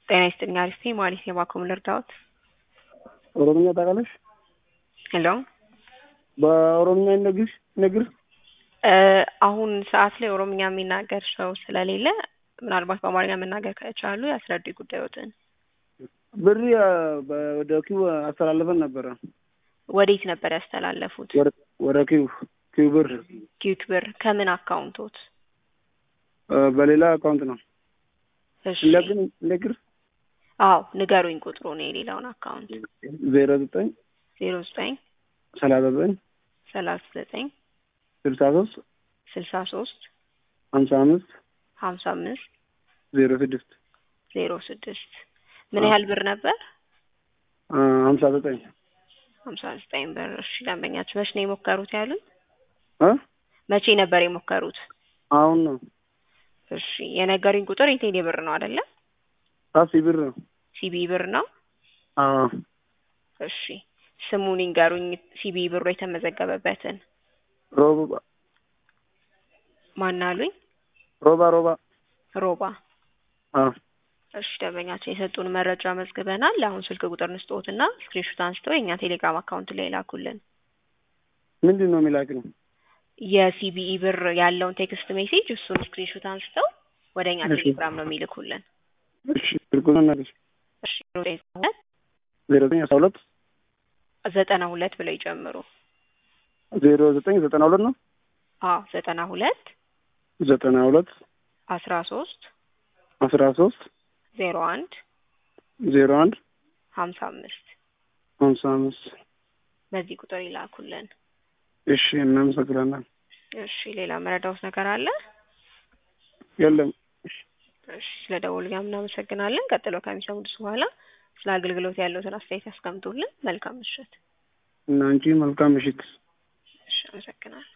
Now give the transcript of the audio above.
ጤና ይስጥልኝ አሪፍ ነኝ ማለት ነው እባክዎ ልርዳዎት? ኦሮምኛ ታውቃለሽ? ሄሎ በኦሮምኛ ይነግርሽ ይነግር አሁን ሰዓት ላይ ኦሮምኛ የሚናገር ሰው ስለሌለ ምናልባት በአማርኛ መናገር ከቻሉ ያስረዱ ጉዳዮትን። ብር ወደ ኪው አስተላለፈን ነበረ። ወዴት ነበር ያስተላለፉት? ወደ ኪው ኪው ብር ኪዩክ ብር ከምን አካውንቶት? በሌላ አካውንት ነው። እሺ ለግን ነግር አዎ ንገሩኝ ቁጥሩን የሌላውን አካውንት ዜሮ ዘጠኝ ዜሮ ዘጠኝ ሰላሳ ዘጠኝ ሰላሳ ዘጠኝ ስልሳ ሶስት ስልሳ ሶስት ሀምሳ አምስት ሀምሳ አምስት ዜሮ ስድስት ዜሮ ስድስት ምን ያህል ብር ነበር? ሀምሳ ዘጠኝ ሀምሳ ዘጠኝ ብር። እሺ ደንበኛችሁ መቼ ነው የሞከሩት ያሉኝ? እ መቼ ነበር የሞከሩት? አሁን ነው እሺ የነገሩኝ ቁጥር የቴሌ ብር ነው አይደለ? ካሲ ብር ነው። ሲቢ ብር ነው። አዎ እሺ ስሙን ይንገሩኝ፣ ሲቢ ብሩ የተመዘገበበትን። ሮባ ማን አሉኝ? ሮባ ሮባ ሮባ። አዎ እሺ ደንበኛችን የሰጡን መረጃ መዝግበናል። አሁን ስልክ ቁጥር ንስጦትና ስክሪንሾት አንስተው የእኛ ቴሌግራም አካውንት ላይ ላኩልን። ምንድን ነው የሚላክኝ? የሲቢኢ ብር ያለውን ቴክስት ሜሴጅ እሱን ስክሪንሾት አንስተው ወደ እኛ እሺ። ቴሌግራም ነው የሚልኩልን። እሺ ስልኩን እናገኝ እሺ ዘጠኝ ሁለት ዜሮ ዘጠኝ አስራ ሁለት ዘጠና ሁለት ብለው ይጨምሩ። ዜሮ ዘጠኝ ዘጠና ሁለት ነው አዎ ዘጠና ሁለት ዘጠና ሁለት አስራ ሶስት አስራ ሶስት ዜሮ አንድ ዜሮ አንድ ሀምሳ አምስት ሀምሳ አምስት በዚህ ቁጥር ይላኩልን። እሺ እናመሰግናለን። እሺ ሌላ መረዳውት ነገር አለ? የለም እሺ ስለ ደወሉልኝ እናመሰግናለን። ቀጥሎ ከሚሰሙት በኋላ ስለ አገልግሎት ያለውትን አስተያየት ያስቀምጡልን። መልካም ምሽት። እና አንቺ መልካም ምሽት። እሺ አመሰግናለሁ።